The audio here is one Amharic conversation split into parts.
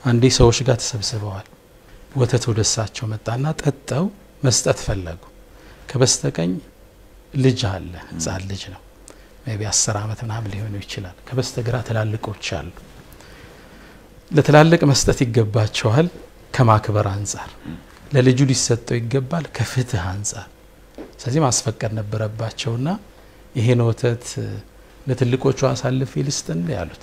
አንዴ ሰዎች ጋር ተሰብስበዋል። ወተት ወደ እሳቸው መጣና ጠጠው መስጠት ፈለጉ። ከበስተቀኝ ልጅ አለ፣ ህጻን ልጅ ነው። ቢ አስር ዓመት ምናምን ሊሆነው ይችላል። ከበስተግራ ትላልቆች አሉ። ለትላልቅ መስጠት ይገባቸዋል ከማክበር አንጻር፣ ለልጁ ሊሰጠው ይገባል ከፍትህ አንጻር። ስለዚህ ማስፈቀድ ነበረባቸውና ይሄን ወተት ለትልቆቹ አሳልፌ ልስጥ እንዴ ያሉት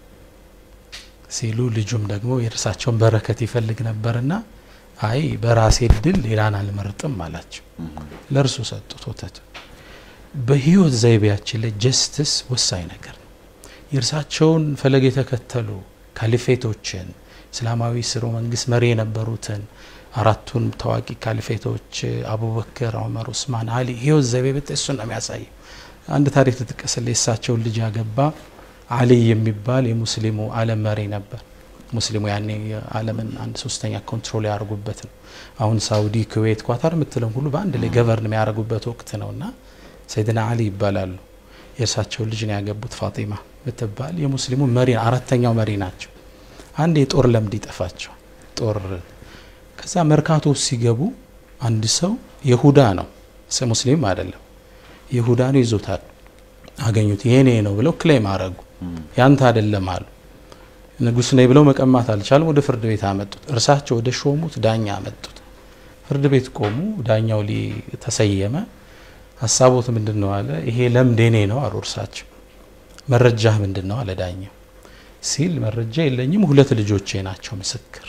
ሲሉ ልጁም ደግሞ የእርሳቸውን በረከት ይፈልግ ነበርና አይ በራሴ እድል ሌላን አልመርጥም አላቸው። ለእርሱ ሰጡት ወተቱ። በህይወት ዘይቤያችን ላይ ጀስትስ ወሳኝ ነገር ነው። የእርሳቸውን ፈለግ የተከተሉ ካሊፌቶችን እስላማዊ ስርወ መንግስት መሪ የነበሩትን አራቱን ታዋቂ ካሊፌቶች አቡበክር፣ ዑመር፣ ኡስማን፣ አሊ ህይወት ዘይቤ ብታይ እሱን ነው የሚያሳየው። አንድ ታሪክ ልጥቀስልህ። የእሳቸውን ልጅ ያገባ አሊይ የሚባል የሙስሊሙ ዓለም መሪ ነበር። ሙስሊሙ ያኔ የዓለምን አንድ ሶስተኛ ኮንትሮል ያደርጉበት ነው። አሁን ሳውዲ፣ ኩዌት፣ ኳታር የምትለም ሁሉ በአንድ ላይ ገቨርን የሚያደርጉበት ወቅት ነው እና ሰይድና አሊ ይባላሉ። የእርሳቸውን ልጅ ነው ያገቡት ፋጢማ ምትባል የሙስሊሙ መሪ አራተኛው መሪ ናቸው። አንድ የጦር ለምድ ይጠፋቸው ጦር ከዛ መርካቶ ሲገቡ አንድ ሰው የሁዳ ነው ሙስሊም አይደለም የሁዳ ነው ይዞታል አገኙት የኔ ነው ብለው ክሌም አረጉ ያንተ አይደለም አሉ ንጉስ ነኝ ብለው መቀማት አልቻለም ወደ ፍርድ ቤት አመጡት እርሳቸው ወደ ሾሙት ዳኛ አመጡት ፍርድ ቤት ቆሙ ዳኛው ሊ ተሰየመ ሀሳቦት ምንድን ነው አለ ይሄ ለምድ የኔ ነው አሉ እርሳቸው መረጃህ ምንድን ነው አለ ዳኛው ሲል መረጃ የለኝም ሁለት ልጆቼ ናቸው ምስክር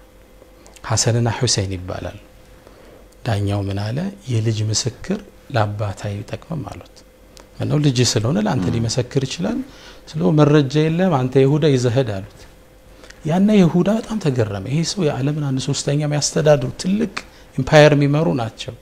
ሀሰንና ሁሴን ይባላል ዳኛው ምን አለ የልጅ ምስክር ለአባት አይጠቅምም አሉት ምነው ልጅ ስለሆነ ለአንተ ሊመሰክር ይችላል ስለ መረጃ የለም አንተ ይሁዳ ይዘህድ አሉት ያና ይሁዳ በጣም ተገረመ ይሄ ሰው የዓለምን አንድ ሶስተኛ የሚያስተዳድሩ ትልቅ ኢምፓየር የሚመሩ ናቸው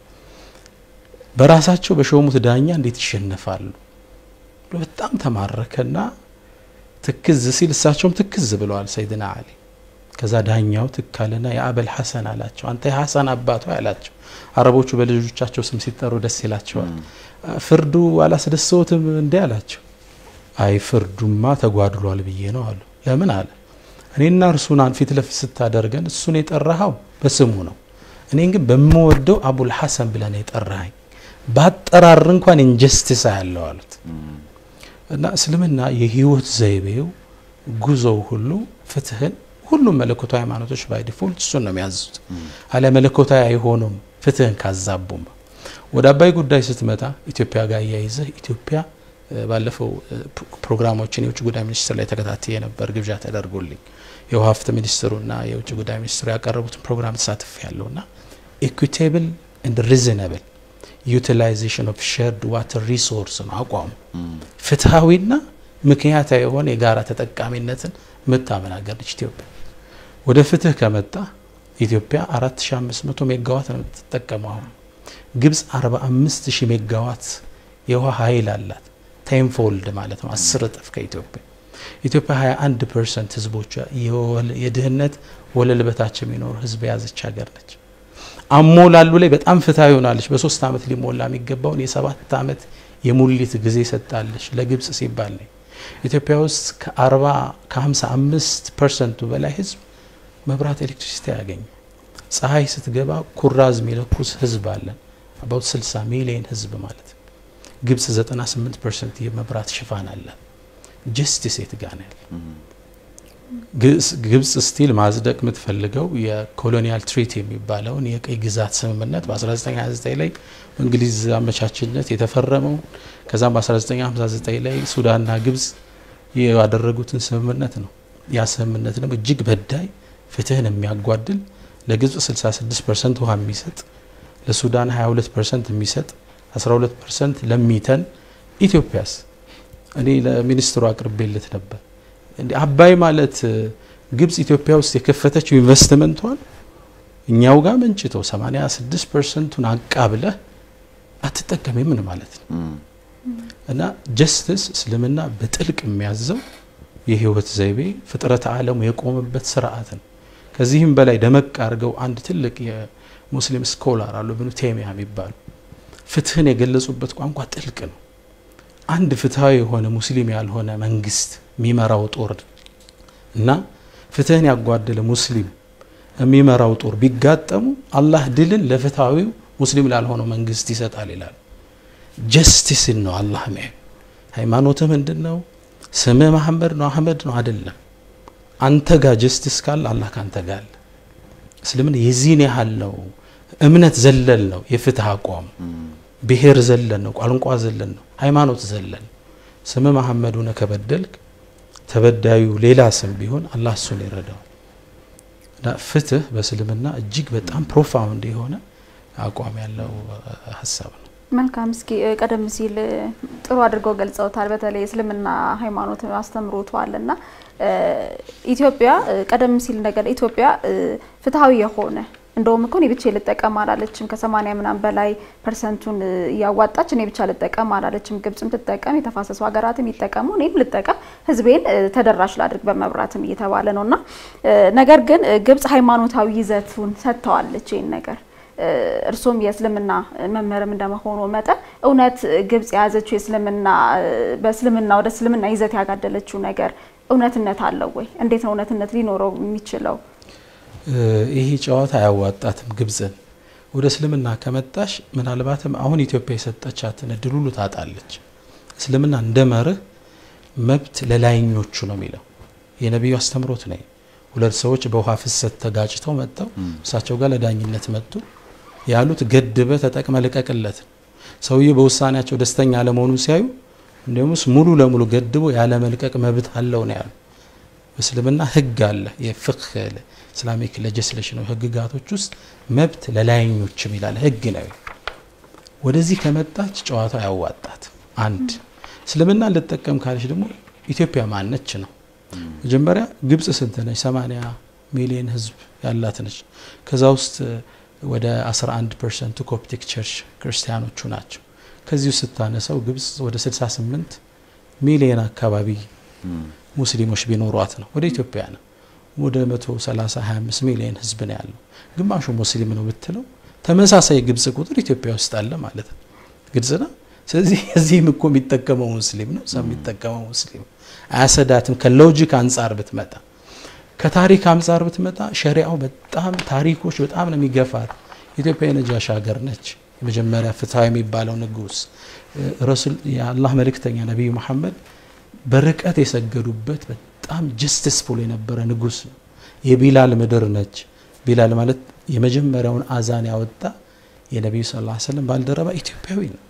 በራሳቸው በሾሙት ዳኛ እንዴት ይሸነፋሉ በጣም ተማረከና ትክዝ ሲል እሳቸውም ትክዝ ብለዋል ሰይድና አሊ ከዛ ዳኛው ትካልና የአበል ሐሰን አላቸው አንተ የሐሰን አባቷ አላቸው አረቦቹ በልጆቻቸው ስም ሲጠሩ ደስ ይላቸዋል ፍርዱ አላስደሰውትም እንዴ አላቸው አይ ፍርዱማ ተጓድሏል ብዬ ነው አሉ ለምን አለ እኔና እርሱን ፊት ለፊት ስታደርገን እሱን የጠራኸው በስሙ ነው እኔን ግን በምወደው አቡል ሐሰን ብለን የጠራኸኝ ባጠራር እንኳን ኢንጀስቲስ ያለው አሉት እና እስልምና የህይወት ዘይቤው ጉዞው ሁሉ ፍትህን ሁሉም መለኮታዊ ሃይማኖቶች ባይ ዲፎልት እሱን ነው የሚያዙት አለ መለኮታዊ አይሆኑም ፍትህን ካዛቡም ወደ አባይ ጉዳይ ስትመጣ ኢትዮጵያ ጋር እያይዘህ ኢትዮጵያ ባለፈው ፕሮግራሞችን የውጭ ጉዳይ ሚኒስትር ላይ ተከታትዬ ነበር ግብዣ ተደርጎልኝ የውሃ ሀብት ሚኒስትሩና የውጭ ጉዳይ ሚኒስትሩ ያቀረቡትን ፕሮግራም ተሳትፍ ያለውና ኢኩቴብል ኤንድ ሪዝነብል ዩቲላይዜሽን ኦፍ ሼርድ ዋተር ሪሶርስ ነው አቋሙ ፍትሐዊና ምክንያታዊ የሆነ የጋራ ተጠቃሚነትን ምታመን ሀገር ነች ኢትዮጵያ ወደ ፍትህ ከመጣ ኢትዮጵያ 4500 ሜጋዋት ነው የምትጠቀመው አሁን ግብጽ 45000 ሜጋዋት የውሃ ኃይል አላት ቴንፎልድ ማለት ነው አስር እጥፍ ከኢትዮጵያ ኢትዮጵያ 21 ፐርሰንት ህዝቦቿ የድህነት ወለል በታች የሚኖር ህዝብ የያዘች ሀገር ነች አሞላሉ ላይ በጣም ፍትሐዊ ሆናለች በሶስት ዓመት ሊሞላ የሚገባውን የሰባት ዓመት የሙሊት ጊዜ ሰጣለች ለግብጽ ሲባል ነው ኢትዮጵያ ውስጥ ከ40 ከ55 ፐርሰንቱ በላይ ህዝብ መብራት ኤሌክትሪሲቲ ያገኝ ፀሐይ ስትገባ ኩራዝ የሚለኩስ ህዝብ አለን አባውት 60 ሚሊዮን ህዝብ ማለት ግብጽ 98 ፐርሰንት የመብራት ሽፋን አላት ጀስቲስ የት ጋ ነው ያለ ግብጽ ስቲል ማጽደቅ የምትፈልገው የኮሎኒያል ትሪቲ የሚባለውን የቀይ ግዛት ስምምነት በ1929 ላይ በእንግሊዝ አመቻችነት የተፈረመው ከዛም በ1959 ላይ ሱዳንና ግብጽ ያደረጉትን ስምምነት ነው ያ ስምምነት ደግሞ እጅግ በዳይ ፍትህን የሚያጓድል ለግብጽ 66 ፐርሰንት ውሃ የሚሰጥ ለሱዳን 22 ፐርሰንት የሚሰጥ 12 ፐርሰንት ለሚተን ኢትዮጵያስ እኔ ለሚኒስትሩ አቅርቤለት ነበር እንዲ አባይ ማለት ግብጽ ኢትዮጵያ ውስጥ የከፈተችው ኢንቨስትመንቷን እኛው ጋር መንጭቶ 86 ፐርሰንቱን አቃብለህ አትጠቀም ምን ማለት ነው እና ጀስትስ እስልምና በጥልቅ የሚያዘው የህይወት ዘይቤ ፍጥረት ዓለሙ የቆመበት ስርዓት ነው ከዚህም በላይ ደመቅ አድርገው አንድ ትልቅ የሙስሊም ስኮላር አሉ ብኑ ቴሚያ የሚባሉ ፍትህን የገለጹበት ቋንቋ ጥልቅ ነው አንድ ፍትሃዊ የሆነ ሙስሊም ያልሆነ መንግስት የሚመራው ጦር እና ፍትህን ያጓደለ ሙስሊም የሚመራው ጦር ቢጋጠሙ አላህ ድልን ለፍትሐዊው ሙስሊም ላልሆነው መንግስት ይሰጣል ይላል። ጀስቲስን ነው አላህ ሚያ ሃይማኖትህ ምንድን ነው? ስምህ መሐመድ ነው አህመድ ነው አይደለም። አንተ ጋር ጀስቲስ ካለ አላህ ካንተ ጋር አለ። እስልምና የዚህን ያህል ነው። እምነት ዘለል ነው የፍትህ አቋም ብሔር ዘለን ነው፣ ቋንቋ ዘለን ነው፣ ሃይማኖት ዘለን። ስም መሐመድ ሆነ ከበደልክ ተበዳዩ ሌላ ስም ቢሆን አላህ እሱን ይረዳው። ፍትህ በእስልምና እጅግ በጣም ፕሮፋውንድ የሆነ አቋም ያለው ሀሳብ ነው። መልካም። እስኪ ቀደም ሲል ጥሩ አድርገው ገልጸውታል። በተለይ እስልምና ሃይማኖት አስተምሮቷል እና ኢትዮጵያ ቀደም ሲል ነገር ኢትዮጵያ ፍትሐዊ የሆነ እንደውም እኮ እኔ ብቻ ልጠቀም አላለችም። ከሰማኒያ ምናምን በላይ ፐርሰንቱን እያዋጣች እኔ ብቻ ልጠቀም አላለችም። ግብጽም ትጠቀም፣ የተፋሰሱ ሀገራትም ይጠቀሙ፣ እኔም ልጠቀም፣ ህዝቤን ተደራሽ ላድርግ በመብራትም እየተባለ ነው እና ነገር ግን ግብጽ ሃይማኖታዊ ይዘቱን ሰጥተዋለች ይህን ነገር እርሶም የእስልምና መምህርም እንደመሆኑ መጠን እውነት ግብጽ የያዘችው የእስልምና በእስልምና ወደ እስልምና ይዘት ያጋደለችው ነገር እውነትነት አለው ወይ? እንዴት ነው እውነትነት ሊኖረው የሚችለው? ይህ ጨዋታ አያዋጣትም። ግብጽን ወደ እስልምና ከመጣሽ ምናልባትም አሁን ኢትዮጵያ የሰጠቻትን እድል ሁሉ ታጣለች። እስልምና እንደ መርህ መብት ለላይኞቹ ነው የሚለው የነቢዩ አስተምሮት ነው። ሁለት ሰዎች በውሃ ፍሰት ተጋጭተው መጥተው እሳቸው ጋር ለዳኝነት መጡ። ያሉት ገድበ ተጠቅመ ልቀቅለት። ሰውዬው በውሳኔያቸው ደስተኛ አለመሆኑን ሲያዩ እንዲሁምስ ሙሉ ለሙሉ ገድቦ ያለ መልቀቅ መብት አለው ነው ያሉ። በእስልምና ህግ አለ። የፍቅህ ኢስላሚክ ሌጅስሌሽን ነው ህግጋቶች ውስጥ መብት ለላይኞችም ይላል ህግ ነው። ወደዚህ ከመጣች ጨዋታው ያዋጣት። አንድ እስልምና ልጠቀም ካለች ደግሞ ኢትዮጵያ ማነች ነው መጀመሪያ ግብጽ ስንት ነች? 80 ሚሊዮን ህዝብ ያላት ነች። ከዛ ውስጥ ወደ 11 ፐርሰንቱ ኮፕቲክ ቸርች ክርስቲያኖቹ ናቸው። ከዚሁ ስታነሳው ግብጽ ወደ 68 ሚሊዮን አካባቢ ሙስሊሞች ቢኖሯት ነው። ወደ ኢትዮጵያ ነው ወደ 130 25 ሚሊዮን ህዝብ ነው ያለው። ግማሹ ሙስሊም ነው ብትለው ተመሳሳይ ግብጽ ቁጥር ኢትዮጵያ ውስጥ አለ ማለት ነው። ግልጽ ነው። ስለዚህ እዚህም እኮ የሚጠቀመው ሙስሊም ነው፣ እዛ የሚጠቀመው ሙስሊም አያሰዳትም። ከሎጂክ አንጻር ብትመጣ ከታሪክ አንጻር ብትመጣ ሸሪዓው በጣም ታሪኮች በጣም ነው የሚገፋት። ኢትዮጵያ የነጃሽ ሀገር ነች። የመጀመሪያ ፍትሐዊ የሚባለው ንጉስ ረሱል የአላህ መልእክተኛ ነቢዩ መሐመድ በርቀት የሰገዱበት በጣም ጀስቲስፉል የነበረ ንጉስ ነው። የቢላል ምድር ነች። ቢላል ማለት የመጀመሪያውን አዛን ያወጣ የነቢዩ ስ ላ ሰለም ባልደረባ ኢትዮጵያዊ ነው።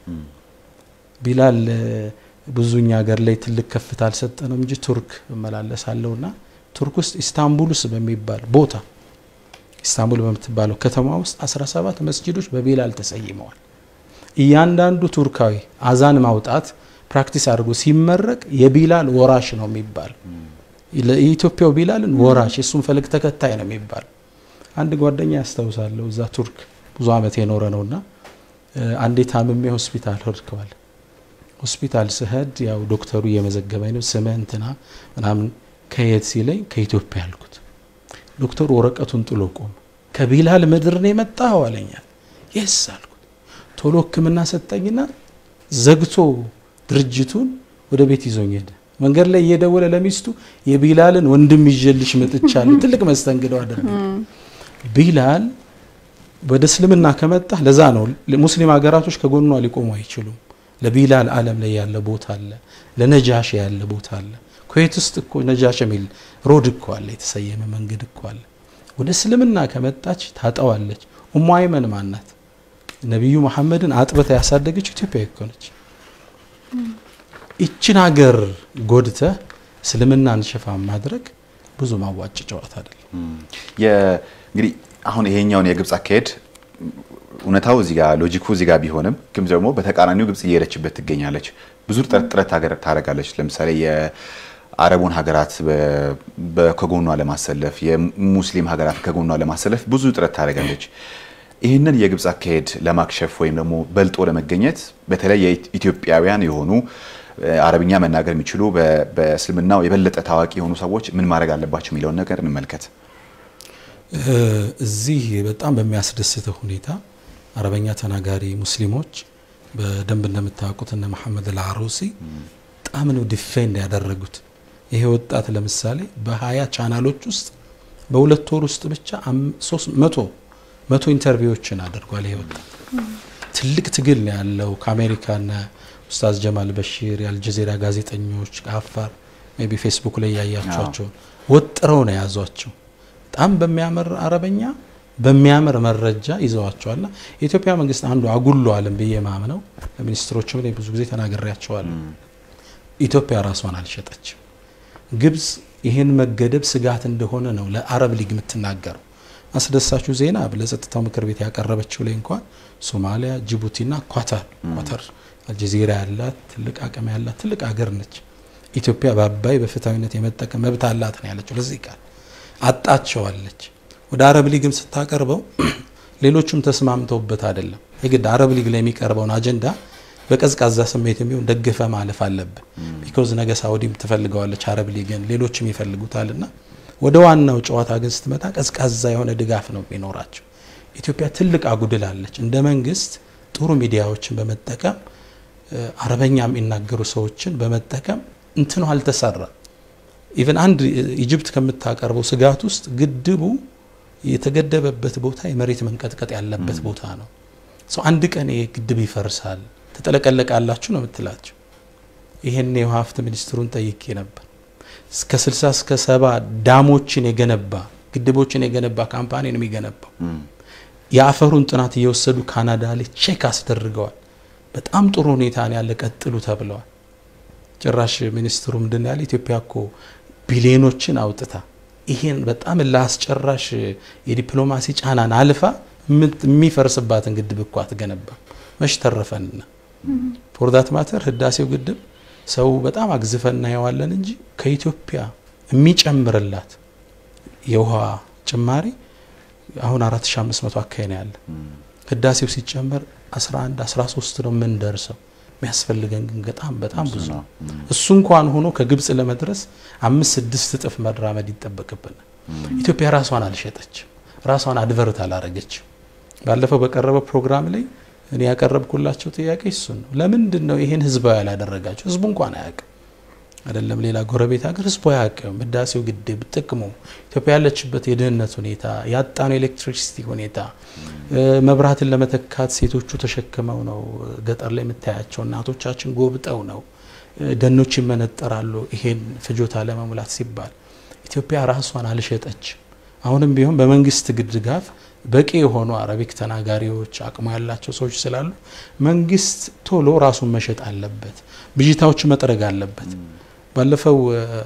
ቢላል ብዙኛ ሀገር ላይ ትልቅ ከፍታ አልሰጠነው እንጂ ቱርክ እመላለሳለሁ ና ቱርክ ውስጥ ኢስታንቡልስ በሚባል ቦታ ኢስታንቡል በምትባለው ከተማ ውስጥ 17 መስጂዶች በቢላል ተሰይመዋል። እያንዳንዱ ቱርካዊ አዛን ማውጣት ፕራክቲስ አድርጎ ሲመረቅ የቢላል ወራሽ ነው የሚባል የኢትዮጵያው ቢላልን ወራሽ የእሱን ፈለግ ተከታይ ነው የሚባል አንድ ጓደኛ ያስታውሳለሁ። እዛ ቱርክ ብዙ አመት የኖረ ነውና አንዴ ታምሜ ሆስፒታል ሄድከዋል ሆስፒታል ስሄድ ያው ዶክተሩ እየመዘገበኝ ነው። ስምህ እንትና ምናምን ከየት ሲለኝ ከኢትዮጵያ አልኩት። ዶክተሩ ወረቀቱን ጥሎ ቆመ። ከቢላል ምድር ነው የመጣኸው አለኛል። የስ አልኩት። ቶሎ ሕክምና ሰጠኝና ዘግቶ ድርጅቱን ወደ ቤት ይዞኝ ሄደ። መንገድ ላይ እየደወለ ለሚስቱ የቢላልን ወንድም ይዤልሽ መጥቻለሁ። ትልቅ መስተንግዶ አደረገ። ቢላል ወደ እስልምና ከመጣ ለዛ ነው ሙስሊም ሀገራቶች ከጎኗ ሊቆሙ አይችሉም። ለቢላል ዓለም ላይ ያለ ቦታ አለ። ለነጃሽ ያለ ቦታ አለ። ኩዌት ውስጥ እኮ ነጃሽ የሚል ሮድ እኮ አለ፣ የተሰየመ መንገድ እኮ አለ። ወደ እስልምና ከመጣች ታጠዋለች። ኡሙ አይመን ማናት? ነቢዩ መሐመድን አጥብታ ያሳደገች ኢትዮጵያ እኮ ነች። ይችን ሀገር ጎድተህ እስልምናን ሽፋን ማድረግ ብዙ ማዋጭ ጨዋታ አይደለም። እንግዲህ አሁን ይሄኛውን የግብፅ አካሄድ እውነታው እዚህ ጋር ሎጂኩ እዚህ ጋር ቢሆንም ግን ደግሞ በተቃራኒው ግብፅ እየሄደችበት ትገኛለች። ብዙ ጥረት ጥረት ታደርጋለች። ለምሳሌ የአረቡን ሀገራት ከጎኗ ለማሰለፍ፣ የሙስሊም ሀገራት ከጎኗ ለማሰለፍ ብዙ ጥረት ታደርጋለች። ይህንን የግብፅ አካሄድ ለማክሸፍ ወይም ደግሞ በልጦ ለመገኘት በተለይ የኢትዮጵያውያን የሆኑ አረብኛ መናገር የሚችሉ በእስልምናው የበለጠ ታዋቂ የሆኑ ሰዎች ምን ማድረግ አለባቸው የሚለውን ነገር እንመልከት። እዚህ በጣም በሚያስደስተው ሁኔታ አረበኛ ተናጋሪ ሙስሊሞች በደንብ እንደምታውቁት እነ መሐመድ አልዓሩሲ በጣም ነው ዲፌንድ ያደረጉት ይሄ ወጣት ለምሳሌ በሀያ ቻናሎች ውስጥ በሁለት ወር ውስጥ ብቻ ሶስት መቶ መቶ ኢንተርቪዎችን አድርጓል። ይሄ ወጣት ትልቅ ትግል ነው ያለው ከአሜሪካና ኡስታዝ ጀማል በሺር የአልጀዚራ ጋዜጠኞች ከአፋር ሜይ ቢ ፌስቡክ ላይ ያያቸዋቸው ወጥረው ነው የያዟቸው። በጣም በሚያምር አረበኛ በሚያምር መረጃ ይዘዋቸዋልና የኢትዮጵያ መንግስት አንዱ አጉሏልም ብዬ ማምነው ለሚኒስትሮችም ላይ ብዙ ጊዜ ተናግሬያቸዋለሁ። ኢትዮጵያ ራሷን አልሸጠችም። ግብጽ ይህን መገደብ ስጋት እንደሆነ ነው ለአረብ ሊግ የምትናገረው። አስደሳችሁ ዜና ለጸጥታው ምክር ቤት ያቀረበችው ላይ እንኳን ሶማሊያ፣ ጅቡቲና ኳታር ኳታር አልጀዚራ ያላት ትልቅ አቅም ያላት ትልቅ ሀገር ነች። ኢትዮጵያ በአባይ በፍትሐዊነት የመጠቀም መብት አላት ነው ያለችው። ለዚህ ቃል አጣቸዋለች። ወደ አረብ ሊግም ስታቀርበው ሌሎቹም ተስማምተውበት አይደለም። የግድ አረብ ሊግ ላይ የሚቀርበውን አጀንዳ በቀዝቃዛ ስሜት የሚሆን ደግፈ ማለፍ አለብን። ቢኮዝ ነገ ሳውዲም ትፈልገዋለች አረብ ሊግን ሌሎችም ይፈልጉታልና ወደ ዋናው ጨዋታ ግን ስትመጣ ቀዝቃዛ የሆነ ድጋፍ ነው የሚኖራቸው። ኢትዮጵያ ትልቅ አጉድላለች። እንደ መንግስት ጥሩ ሚዲያዎችን በመጠቀም አረበኛ የሚናገሩ ሰዎችን በመጠቀም እንትኑ አልተሰራ። ኢቨን አንድ ኢጅፕት ከምታቀርበው ስጋት ውስጥ ግድቡ የተገደበበት ቦታ የመሬት መንቀጥቀጥ ያለበት ቦታ ነው። ሰው አንድ ቀን ይሄ ግድብ ይፈርሳል ትጠለቀለቃላችሁ ነው የምትላቸው። ይሄን የውሃ ሀብት ሚኒስትሩን ጠይቄ ነበር። እስከ 60 እስከ ሰባ ዳሞችን የገነባ ግድቦችን የገነባ ካምፓኒ ነው የሚገነባው። የአፈሩን ጥናት እየወሰዱ ካናዳ ላይ ቼክ አስደርገዋል። በጣም ጥሩ ሁኔታ ነው ያለ፣ ቀጥሉ ተብለዋል። ጭራሽ ሚኒስትሩ ምንድን ያለ ኢትዮጵያ እኮ ቢሊዮኖችን አውጥታ ይሄን በጣም ለአስጨራሽ የዲፕሎማሲ ጫናን አልፋ የሚፈርስባትን ግድብ እኮ አትገነባም። መች ተረፈንና ፎርዳት ማተር ህዳሴው ግድብ ሰው በጣም አግዝፈን እናየዋለን እንጂ ከኢትዮጵያ የሚጨምርላት የውሃ ጭማሪ አሁን 4500 አካባቢ ነው ያለ። ህዳሴው ሲጨመር 11 13 ነው የምንደርሰው። የሚያስፈልገን ግን በጣም በጣም ብዙ ነው። እሱ እንኳን ሆኖ ከግብጽ ለመድረስ አምስት ስድስት እጥፍ መራመድ ይጠበቅብናል። ኢትዮጵያ ራሷን አልሸጠችም፣ ራሷን አድቨርት አላረገችም። ባለፈው በቀረበው ፕሮግራም ላይ እኔ ያቀረብኩላቸው ጥያቄ እሱን ነው። ለምንድን ነው ይሄን ህዝባዊ ያላደረጋቸው? ህዝቡ እንኳን አያውቅም አይደለም ሌላ ጎረቤት ሀገር ህዝቡ አያውቅም። ህዳሴው ግድብ ጥቅሙ፣ ኢትዮጵያ ያለችበት የድህነት ሁኔታ፣ ያጣነው ኤሌክትሪሲቲ ሁኔታ፣ መብራትን ለመተካት ሴቶቹ ተሸክመው ነው ገጠር ላይ የምታያቸው እናቶቻችን ጎብጠው ነው ደኖች ይመነጠራሉ። ይሄን ፍጆታ ለመሙላት ሲባል ኢትዮጵያ ራሷን አልሸጠችም። አሁንም ቢሆን በመንግስት ድጋፍ በቂ የሆኑ አረቢክ ተናጋሪዎች አቅሙ ያላቸው ሰዎች ስላሉ መንግስት ቶሎ ራሱን መሸጥ አለበት፣ ብዥታዎች መጥረግ አለበት። ባለፈው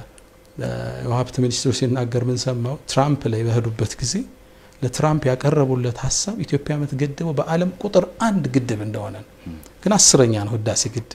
የውሃ ሀብት ሚኒስትሩ ሲናገር ምን ሰማው? ትራምፕ ላይ በሄዱበት ጊዜ ለትራምፕ ያቀረቡለት ሀሳብ ኢትዮጵያ የምትገድበው በዓለም ቁጥር አንድ ግድብ እንደሆነ ነው። ግን አስረኛ ነው ህዳሴ ግድብ።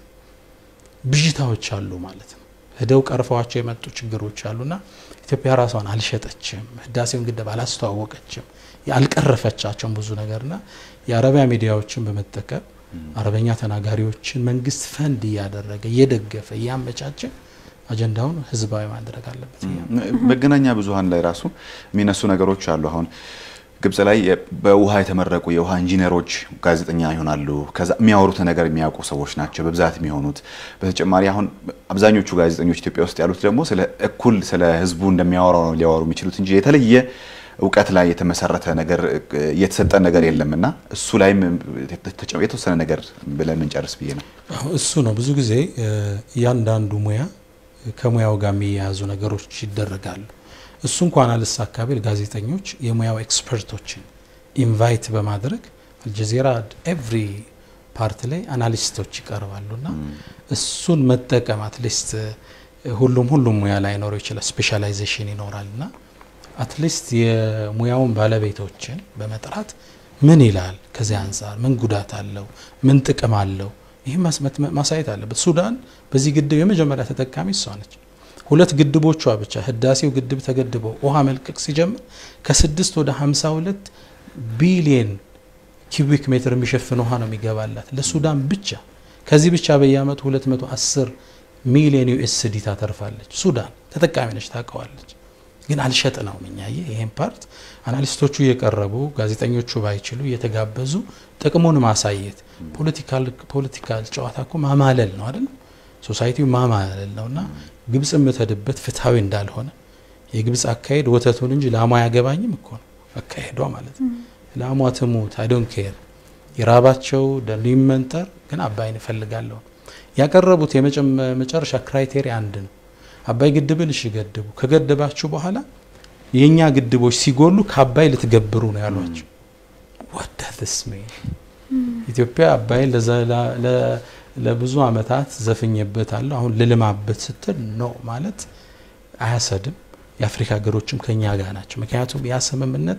ብዥታዎች አሉ ማለት ነው። ሄደው ቀርፈዋቸው የመጡ ችግሮች አሉና ኢትዮጵያ ራሷን አልሸጠችም፣ ህዳሴውን ግድብ አላስተዋወቀችም፣ ያልቀረፈቻቸውን ብዙ ነገርና የአረቢያ ሚዲያዎችን በመጠቀም አረበኛ ተናጋሪዎችን መንግስት ፈንድ እያደረገ እየደገፈ እያመቻቸ አጀንዳውን ህዝባዊ ማድረግ አለበት። መገናኛ ብዙኃን ላይ ራሱ የሚነሱ ነገሮች አሉ። አሁን ግብጽ ላይ በውሃ የተመረቁ የውሃ ኢንጂነሮች ጋዜጠኛ ይሆናሉ። ከዛ የሚያወሩትን ነገር የሚያውቁ ሰዎች ናቸው በብዛት የሚሆኑት። በተጨማሪ አሁን አብዛኞቹ ጋዜጠኞች ኢትዮጵያ ውስጥ ያሉት ደግሞ ስለ እኩል ስለ ህዝቡ እንደሚያወራው ነው ሊያወሩ የሚችሉት እንጂ የተለየ እውቀት ላይ የተመሰረተ ነገር የተሰጠ ነገር የለም እና እሱ ላይም የተወሰነ ነገር ብለን ምንጨርስ ብዬ ነው። እሱ ነው ብዙ ጊዜ እያንዳንዱ ሙያ ከሙያው ጋር የሚያያዙ ነገሮች ይደረጋሉ። እሱ እንኳን አልሳካ ቢል ጋዜጠኞች የሙያው ኤክስፐርቶችን ኢንቫይት በማድረግ አልጀዚራ ኤቭሪ ፓርት ላይ አናሊስቶች ይቀርባሉና እሱን መጠቀም አትሊስት ሁሉም ሁሉም ሙያ ላይኖረው ይችላል፣ ስፔሻላይዜሽን ይኖራልና አትሊስት የሙያውን ባለቤቶችን በመጥራት ምን ይላል፣ ከዚህ አንጻር ምን ጉዳት አለው፣ ምን ጥቅም አለው፣ ይህ ማሳየት አለበት። ሱዳን በዚህ ግድብ የመጀመሪያ ተጠቃሚ እሷ ነች። ሁለት ግድቦቿ ብቻ ህዳሴው ግድብ ተገድበው ውሃ መልቀቅ ሲጀምር ከስድስት ወደ 52 ቢሊየን ኪዩቢክ ሜትር የሚሸፍን ውሃ ነው የሚገባላት ለሱዳን ብቻ። ከዚህ ብቻ በየአመቱ 210 ሚሊዮን ዩኤስዲ ታተርፋለች። ሱዳን ተጠቃሚ ነች፣ ታውቀዋለች። ግን አልሸጥ ነው እኛ ይሄን ፓርት አናሊስቶቹ እየቀረቡ ጋዜጠኞቹ ባይችሉ እየተጋበዙ ጥቅሙን ማሳየት ፖለቲካል ጨዋታ እኮ ማማለል ነው አይደል? ሶሳይቲው ማማለል ነው እና ግብጽ የምትሄድበት ፍትሐዊ እንዳልሆነ የግብጽ አካሄድ ወተቱን እንጂ ላሟ አያገባኝም እኮ ነው አካሄዷ ማለት ነው። ላሟ ትሙት አይ ዶንት ኬር የራባቸው ደኑ ይመንጠር፣ ግን አባይን እፈልጋለሁ። ያቀረቡት የመጨረሻ ክራይቴሪያ አንድ ነው። አባይ ግድብን እሺ ገድቡ፣ ከገደባችሁ በኋላ የእኛ ግድቦች ሲጎሉ ከአባይ ልትገብሩ ነው ያሏቸው። ወዳትስ ኢትዮጵያ አባይን ለብዙ ዓመታት ዘፍኜበታለሁ አሁን ልልማበት ስትል ነው ማለት አያሰድም። የአፍሪካ ሀገሮችም ከኛ ጋር ናቸው። ምክንያቱም ያ ስምምነት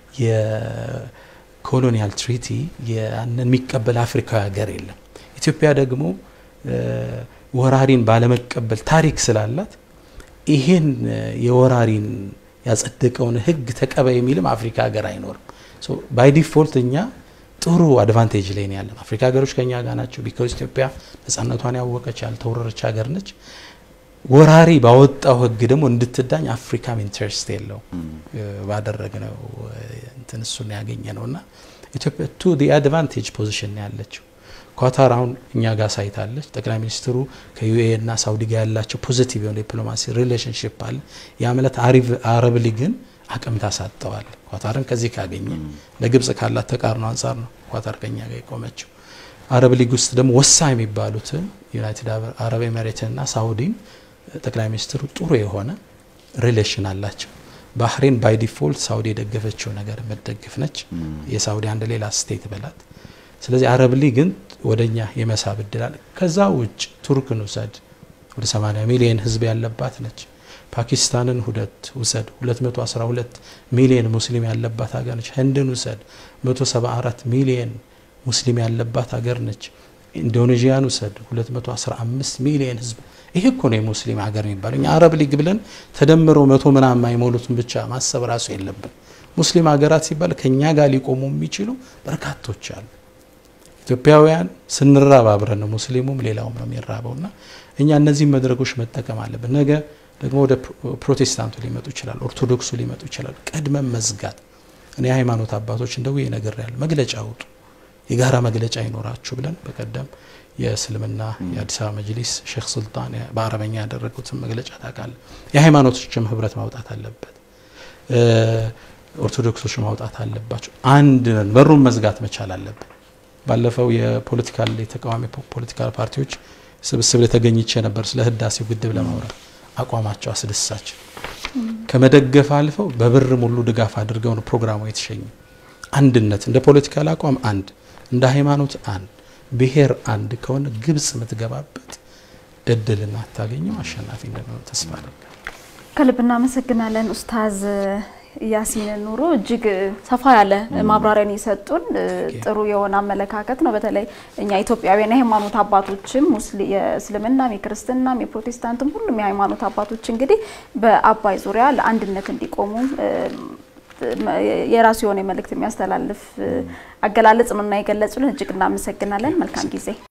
የኮሎኒያል ትሪቲ ያንን የሚቀበል አፍሪካዊ ሀገር የለም። ኢትዮጵያ ደግሞ ወራሪን ባለመቀበል ታሪክ ስላላት ይሄን የወራሪን ያጸደቀውን ሕግ ተቀበይ የሚልም አፍሪካ ሀገር አይኖርም። ባይ ዲፎልት እኛ ጥሩ አድቫንቴጅ ላይ ነው ያለን። አፍሪካ ሀገሮች ከኛ ጋር ናቸው። ቢካዝ ኢትዮጵያ ነጻነቷን ያወቀች ያልተወረረች ሀገር ነች። ወራሪ ባወጣው ሕግ ደግሞ እንድትዳኝ አፍሪካም ኢንትረስት የለው ባደረግነው እንትን እሱን ያገኘ ነው እና ኢትዮጵያ ቱ ዲ አድቫንቴጅ ፖዚሽን ያለችው ኳታር አሁን እኛ ጋር ሳይታለች። ጠቅላይ ሚኒስትሩ ከዩኤ እና ሳውዲ ጋር ያላቸው ፖዚቲቭ የሆነ ዲፕሎማሲ ሪሌሽንሽፕ አለ። ያ ማለት አረብ ሊግን አቅም ታሳጠዋል። ኳታርን ከዚህ ካገኘ ለግብጽ ካላት ተቃርኖ አንጻር ነው ኳታር ከኛ ጋር የቆመችው። አረብ ሊግ ውስጥ ደግሞ ወሳኝ የሚባሉትን ዩናይትድ አረብ ኤሜሬትንና ሳውዲን ጠቅላይ ሚኒስትሩ ጥሩ የሆነ ሪሌሽን አላቸው። ባህሬን ባይ ዲፎልት ሳውዲ የደገፈችው ነገር የምትደግፍ ነች። የሳውዲ አንድ ሌላ ስቴት በላት። ስለዚህ አረብ ሊግን ወደኛ የመሳብ እድላል። ከዛ ውጭ ቱርክን ውሰድ፣ ወደ 80 ሚሊዮን ህዝብ ያለባት ነች። ፓኪስታንን ሁለት ውሰድ፣ 212 ሚሊዮን ሙስሊም ያለባት ሀገር ነች። ህንድን ውሰድ፣ 174 ሚሊዮን ሙስሊም ያለባት ሀገር ነች። ኢንዶኔዥያን ውሰድ፣ 215 ሚሊዮን ህዝብ ይሄ እኮ ነው የሙስሊም ሀገር የሚባለው። እኛ አረብ ሊግ ብለን ተደምረው መቶ ምናምን የማይሞሉትን ብቻ ማሰብ ራሱ የለብን። ሙስሊም ሀገራት ሲባል ከኛ ጋር ሊቆሙ የሚችሉ በርካቶች አሉ። ኢትዮጵያውያን ስንራብ አብረን ነው፣ ሙስሊሙም ሌላውም ነው የሚራበው እና እኛ እነዚህ መድረኮች መጠቀም አለብን። ነገ ደግሞ ወደ ፕሮቴስታንቱ ሊመጡ ይችላል፣ ኦርቶዶክሱ ሊመጡ ይችላል። ቀድመን መዝጋት እኔ የሃይማኖት አባቶች እንደው ነገር ያለ መግለጫ አውጡ፣ የጋራ መግለጫ ይኖራችሁ ብለን በቀደም የእስልምና የአዲስ አበባ መጅሊስ ሼክ ሱልጣን በአረበኛ ያደረጉትን መግለጫ ታውቃለህ። የሃይማኖቶችም ህብረት ማውጣት አለበት፣ ኦርቶዶክሶች ማውጣት አለባቸው። አንድ ነን፣ በሩን መዝጋት መቻል አለብን። ባለፈው የፖለቲካል የተቃዋሚ ፖለቲካል ፓርቲዎች ስብስብ ላይ ተገኝቼ ነበር ስለ ህዳሴው ግድብ ለማውራት አቋማቸው አስደሳች ከመደገፍ አልፈው በብር ሙሉ ድጋፍ አድርገው ነው ፕሮግራሙ የተሸኘ። አንድነት እንደ ፖለቲካል አቋም አንድ፣ እንደ ሃይማኖት አንድ ብሔር አንድ ከሆነ ግብጽ የምትገባበት እድልና አታገኘው አሸናፊ እንደሚሆን ተስፋ አደርጋለሁ። ከልብ እናመሰግናለን ኡስታዝ ያሲን ኑሩ እጅግ ሰፋ ያለ ማብራሪያን የሰጡን ጥሩ የሆነ አመለካከት ነው። በተለይ እኛ ኢትዮጵያውያን የሃይማኖት አባቶችም የእስልምናም፣ የክርስትናም፣ የፕሮቴስታንትም ሁሉም የሃይማኖት አባቶች እንግዲህ በአባይ ዙሪያ ለአንድነት እንዲቆሙ የራሱ የሆነ መልእክት የሚያስተላልፍ አገላለጽ ነው እና የገለጹልን እጅግ እናመሰግናለን። መልካም ጊዜ